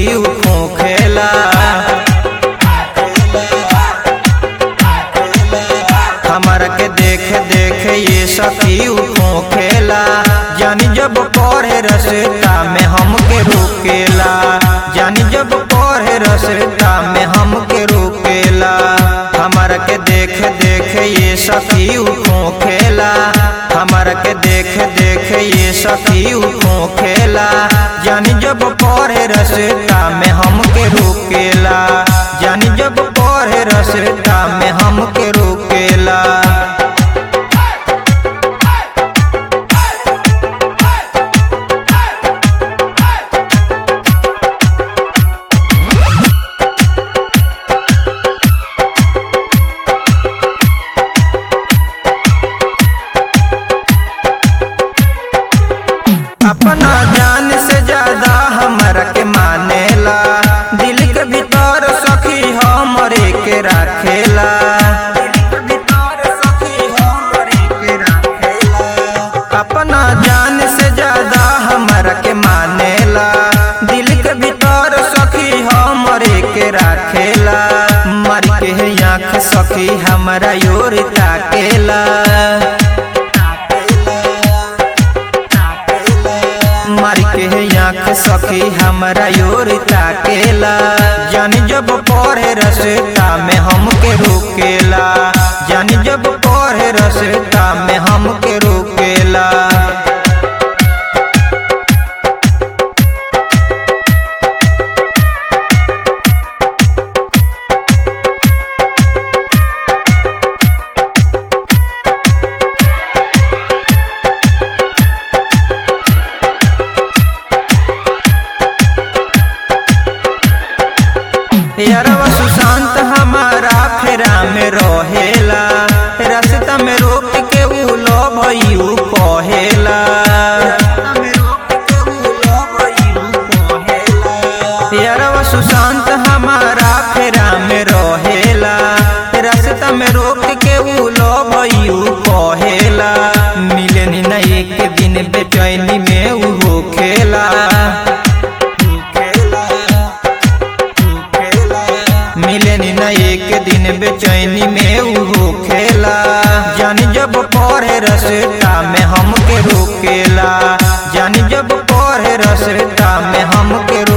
उ खोखेला हमारा के देख देख ये सखी उ खोखेला जानी जब पढ़े रसता में हमके रोकेला जानी जब पढ़े रसता में हमके रोकेला हमारा के देख देख ये सखी उ खोखेला हमारा के देख देख ये सखी उ खोखेला जानी जब पढ़े रसता में हमके रोकेला जानी जब पढ़े रसता में हमके रोकेला अपना जान से ज्यादा हमरा के मानेला दिल के भीतर सखी हमरे के राखेला अपना जान से ज्यादा हमरा के मानेला दिल के भीतर सखी हमरे के राखेला मर के आँख सखी हमरा योर ताकेला मार के आँख सखी हमरा योर ताकेला जानी जब पढ़े रसता में हमके रोकेला जानी जब पढ़े रसता में हमके रोकेला यारवा सुशांत हमारा फेरा में रहेला रास्ता में रोक के उ लो भइयू कहेला यारवा सुशांत हमारा फेरा में रहेला रास्ता में रोक के उ लो भइयू कहेला मिले न एक दिन बेचैनी में उ होखेला मिले न एक दिन बेचैनी में उ होखेला जानी जब पढ़े रसता में हमके रोकेला जानी जब पढ़े रसता में हमके